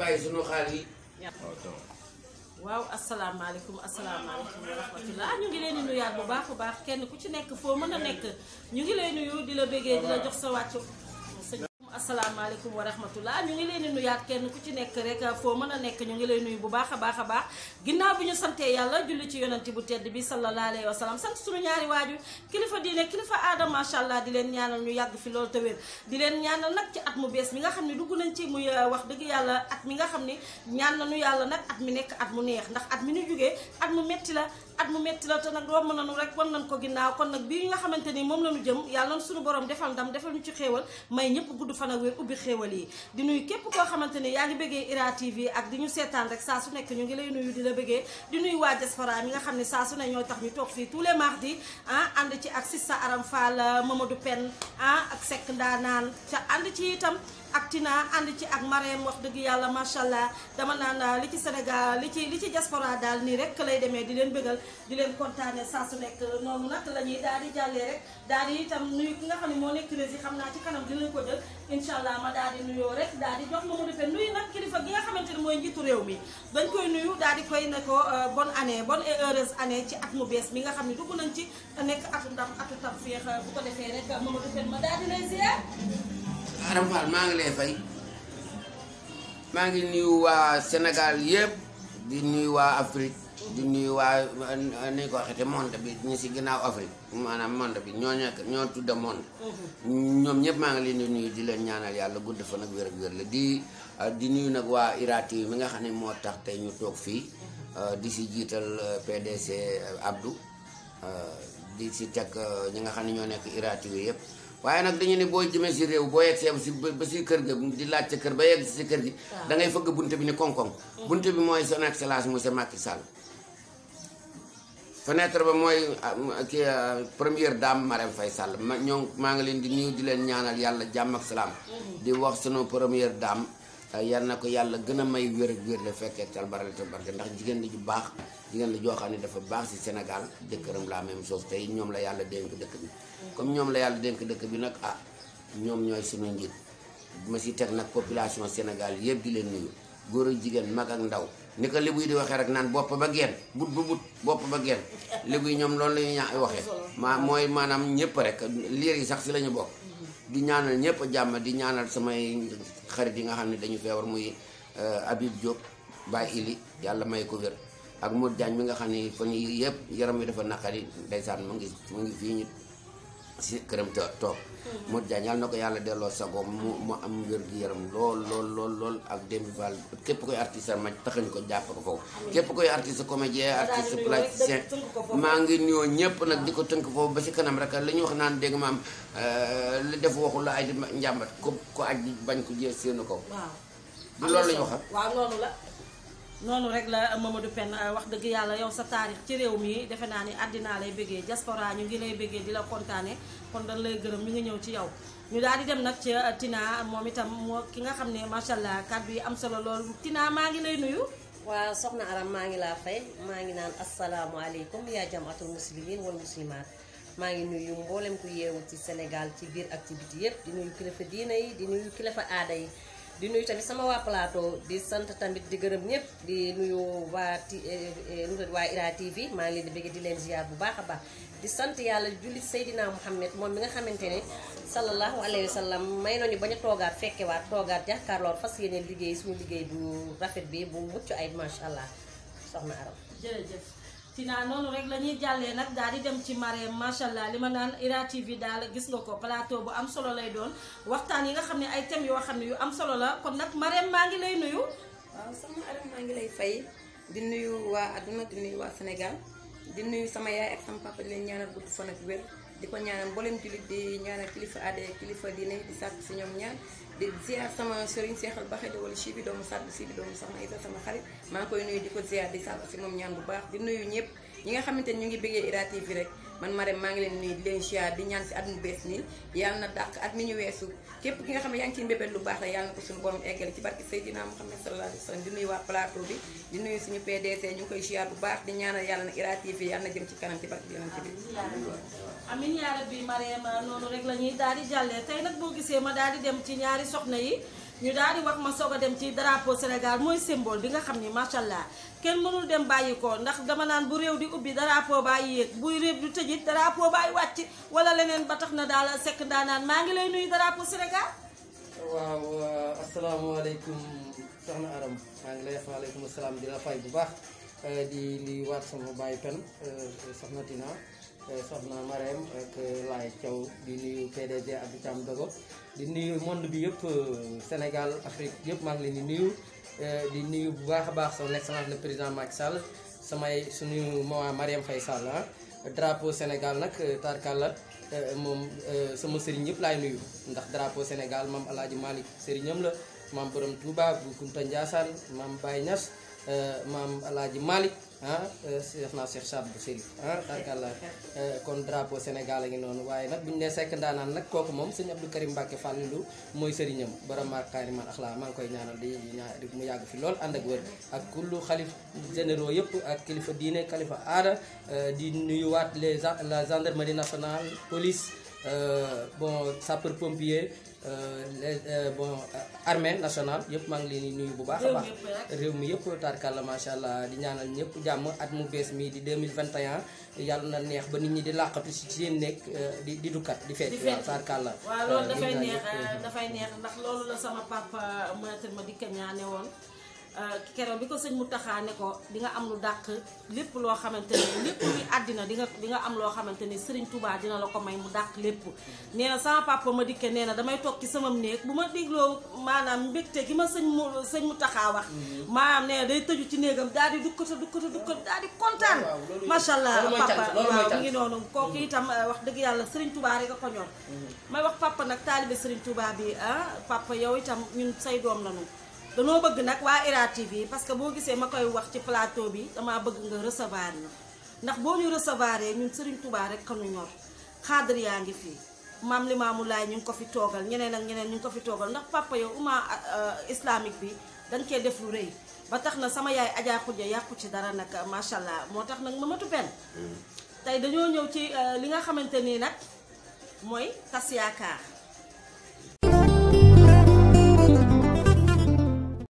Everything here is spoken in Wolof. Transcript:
bàyyi sunu xaal yi waaw asalaamaaleykum asalaamaaleykum wa rahmatullah ñu ngi leen di nuyaat bu baax bu baax kenn ku ci nekk foo mën a nekk ñu ngi lay nuyu di la bëggee di la jox sa wàccu sëñ asalaamaaleykum wa rahmatullah ñu ngi leen di nuyaat kenn ku ci nekk rek foo mën a nekk ñu ngi lay nuyu bu baax a baax a baax ginnaaw bi ñu santee yàlla julli ci yonanti bu tedd bi sallallahu alayhi wa sallam sant suñu ñaari waaju kilifa diine kilifa aada macha allah di leen ñaanal ñu yàgg fi loolu te wér di leen ñaanal nag ci at mu bees mi nga xam ne dugg nañ ci muy wax dëgg yàlla at mi nga xam ne ñaan nañu yàlla nag at mi nekk at mu neex ndax at mi ñu jógee at mu metti la at mu metti la te nag romb nañu rek wan nañ ko ginnaaw kon nag bii nga xamante ni moom lañu jëm yàlla na suñu borom defal ndam defal ñu ci xéewal may ñëpp gudd fan ak wér ubbi xéewal yi di nuyu képp koo xamante ni yaa ngi bëggee Ira TV ak di ñu seetaan rek saa su nekk ñu ngi lay nuyu di la bëggee di nuyu waa diaspora mi nga xam ne saa su ne ñooy tax ñu toog fii tous les mardis ah ànd ci ak Sista Aram Fall Mamadou Pen ah ak Seck Ndaanaan ca ànd ci itam ak Tina ànd ci ak Marème wax dëgg yàlla macha allah dama naan li ci Sénégal li ci li ci diaspora daal nii rek lay demee di leen bëggal di leen kontaane saa su nekk noonu nag la ñuy daal di jàllee rek daal di itam nuyu ki nga xam ne moo nekk rési xam naa ci kanam dinañ ko jël incha allah ma daal di nuyoo rek daal di jox Mamadou Pen nuyu nag kilifa gi nga xamante ni mooy njiitu réew mi dañ koy nuyu daal di koy ne ko bonne année bonne et heureuse année ci at mu bees mi nga xam ne dugg nañ ci te nekk atu ndam atu tam féex bu ko defee rek Mamadou Pen ma daal di lay ziar Aram Fall maa ngi lay fay maa ngi nuyu waa Sénégal yëpp di nuyu waa Afrique di nuyu waa ni ko waxee te monde bi ñu si ginnaaw Afrique maanaam monde bi ñoo nekk ñoo tudda monde ñoom ñëpp maa ngi leen di nuyu di leen ñaanal yàlla gudd fa nag wér ak wér la di di nuyu nag waa Ira TV mi nga xam ne moo tax tey ñu toog fii di si jiital PDC Abdou di si teg ñi nga xam ne ñoo nekk Ira TV yëpp waaye nag dañu ne boo jëmee si réew boo yegg si ba si kër ga di laaj sa kër ba yegg si kër gi da ngay fëgg bunte bi ni koŋ-koŋ bunte bi mooy son excellence monsieur Macky Sall fenêtre ba mooy ki première dame Marème Faye Sall ma ñoo maa ngi leen di nuyu di leen ñaanal yàlla jàmm ak salaam di wax sunu première dame yal na ko yàlla gën a may wér ak wér la fekkee tal barale te barke ndax jigéen la ju baax jigéen la joo xam ne dafa baax si Sénégal jëkkëram la même chose tey ñoom la yàlla dénk dëkk bi comme ñoom la yàlla dénk dëkk bi nag ah ñoom ñooy suñu njiit ma si teg nag population Sénégal yëpp di leen nuyu góor ak jigéen mag ak ndaw ni ko libu yi di waxee rek naan bopp ba geen but bu but bopp ba geen libu yi ñoom loolu la ñuy ñaa waxee maa mooy maanaam ñëpp rek liir yi sax si la ñu bokk di ñaanal ñëpp jàmm di ñaanal samay xarit yi nga xam ne dañu feebar muy Habib Diop Baye Ili yàlla may ko wér ak Modou Diagne mi nga xam ne fan yii yëpp yaram wi dafa naqari ndeysaan mu ngi mu ngi fii ñu si këram to toog Modou Diagne yàlla na ko yàlla delloo sagoom mu mu am wér gi yaram lool lool lool lool ak Demba Fall képp koy artiste ma taxañ ko jàpp ko foofu képp koy artiste comédien artiste plasticien maa ngi nuyoo ñëpp nag di ko tënk foofu ba si kanam rek li ñu wax naan dégg maam li def waxu la ay di njàmbat ko ko aj bañ ko jee séenu ko du loolu la ñu wax waaw noonu la noonu rek la Mamadou Pen wax dëgg yàlla yow sa taarix ci réew mi defe naa ni àddinaa lay bëggee diaspora ñu ngi lay bëggee di la kontaane kon dañ lay gërëm mi ngi ñëw ci yow ñu daal di dem nag ci Tina moom itam moo ki nga xam ne macha allah kàddu yi am solo lool Tina maa ngi lay nuyu waaw soxna Aram maa ngi laa fay maa ngi naan asalaamualeykum yaa jamaatul muslimin wal muslimaat maa ngi nuyu mboolem ku yeewu ci Sénégal ci biir ak ci biti yëpp di nuyu kilifa diina yi di nuyu kilifa aada yi di nuyu tamit sama waa plateau di sant tamit di gërëm ñëpp di nuyu waa ti waa Ira TV maa ngi leen di bëgg di leen ziar bu baax a baax di sant yàlla julli Seydina Muhammad moom mi nga xamante ne sallallahu alayhi wa sallam may nañu bañ a toogaat fekkewaat toogaat jàkkaarloor fas yéene liggéey suñu liggéey bu rafet bi bu mucc ay macha allah soxna Aram jërëjëf Tina noonu rek la ñuy jàllee nag daal di dem ci Marème macha allah li ma naan Ira TV daal gis nga ko plateau bu am solo lay doon waxtaan yi nga xam ne ay thèmes yoo xam ne yu am solo la kon nag Marème maa ngi lay nuyu. waaw sama Aram maa ngi lay fay di nuyu waa àdduna di nuyu waa Sénégal di nuyu sama yaay ak sama papa di leen ñaanal gudd fan ak wér di ko ñaanal mboolem jullit di ñaanal kilifa aada kilifa diine di sàkk si ñoom ñaan di ziar sama sëriñ seexal baxe di wala si bi doomu sàkk si bi doomu soxna Isa sama xarit maa ngi koy nuyu di ko ziar di sàkk si moom ñaan bu baax di nuyu ñëpp ñi nga xamante ni ñu ngi bëggee Ira TV rek man Marème maa ngi leen nuyu di leen ziar di ñaan si at mu bees nii yàlla na dàq at mi ñu weesu képp ki nga xam ne yaa ngi ciy mbébét lu baax la yàlla na ko suñu borom eggale ci barki Seydina Muhammad sallallahu alayhi wa sallam di nuyu waa plateau bi di nuyu suñu PDC ñu ngi koy ziar bu baax di ñaanal yàlla na Ira TV yàlla na jëm ci kanam ci barki yonent bi amin yaa rabbi Marème noonu rek la ñuy daal di jàllee tey nag boo gisee ma daal di dem ci ñaari soxna yi ñu daal di wax ma soog a dem ci drapeau Sénégal mooy symbole bi nga xam ni macha allah kenn mënul dem bàyyi ko ndax dama naan bu réew di ubbi drapeau bàyyi yéeg buy réew di tëjit drapeau bàyyi wàcc wala leneen ba tax na daal sekk ndaanaan maa ngi lay nuyu drapeau Sénégal. waaw asalaamaaleykum soxna Aram maa ngi lay wax waaleykum salaam di la fay bu baax di li waat sama bàyyi pen soxna Tina soxna Marème ak Laay Thiaw di nuyu PDG Abdou Thiam Dogo di nuyu monde bi yëpp Sénégal Afrique yëpp maa ngi leen di nuyu di nuyu bu baax a baax son excellence le président Macky Sall samay suñu maman Marième Faye Sall ah drapeau Sénégal nag tarkalla moom sama sëriñ yëpp laay nuyu ndax drapeau Sénégal maam El Hadj Malick sëriñam la maam Borom Touba bu Kunta Ndiassane maam Baye Niass maam El Hadj Malick ah Cheikh naa Cheikh Saad bu Sérif ah tarkalla kon drapeau Sénégal a ngi noonu waaye nag bu ñu nee sekk ndaanaan nag kooku moom sëñ Abdou Karim Mbacke Fallilou mooy sëriñam borom maakaari man ak laa maa ngi koy ñaanal di ñaan mu yàgg fi lool ànd ak wër ak kullu xalif généraux yëpp ak kilifa diine kilifa aada di nuyuwaat les la gendarmerie nationale police bon sapeur pompier les bon armée nationale yëpp maa ngi leen di nuyu bu baax a baax réew mi yëpp tarkalla macha allah di ñaanal ñëpp jàmm at mu bees mi di 2021 yàlla na neex ba nit ñi di làqatu si ci seen nekk di di dukkat di fecc waaw tarkalla waaw loolu dafay neex dafay neex ndax loolu la sama papa maître ma dikka ñaane woon keroog bi ko sëñ Mountakha ne ko di nga am lu dàq lépp loo xamante ni lépp luy àddina di nga di nga am loo xamante ni Serigne Touba dina la ko may mu dàq lépp nee na sama papa ma dikke nee na damay toog ci sama néeg bu ma dégloo maanaam mbégte gi ma sëñ mu sëñ Mountakha wax maanaam nee na day tëju ci néegam daal di dukkata dukkata dukkata daal di kontaan macha allah papa waaw mu ngi noonu kooku itam wax dëgg yàlla Serigne Touba rek a ko ñor may wax papa nag taalibe Serigne Touba bi ah papa yow itam ñun say doom lañu danoo bëgg nag waa IRA TV parce que boo gisee ma koy wax ci plateau bi damaa bëgg nga recevoir ñu ndax boo ñu recevoir ñun Serigne Touba rek kanu ñor xaadar yaa ngi fii maam Limaamu Laay ñu ngi ko fi toogal ñeneen ak ñeneen ñu ngi ko fi toogal ndax papa yow umma islamique bi dañ cee def lu rëy ba tax na sama yaay Adja Khoudia yàqu ci dara nag macha allah moo tax nag Mamadou Pène tey dañoo ñëw ci li nga xamante nii nag mooy tas yaakaar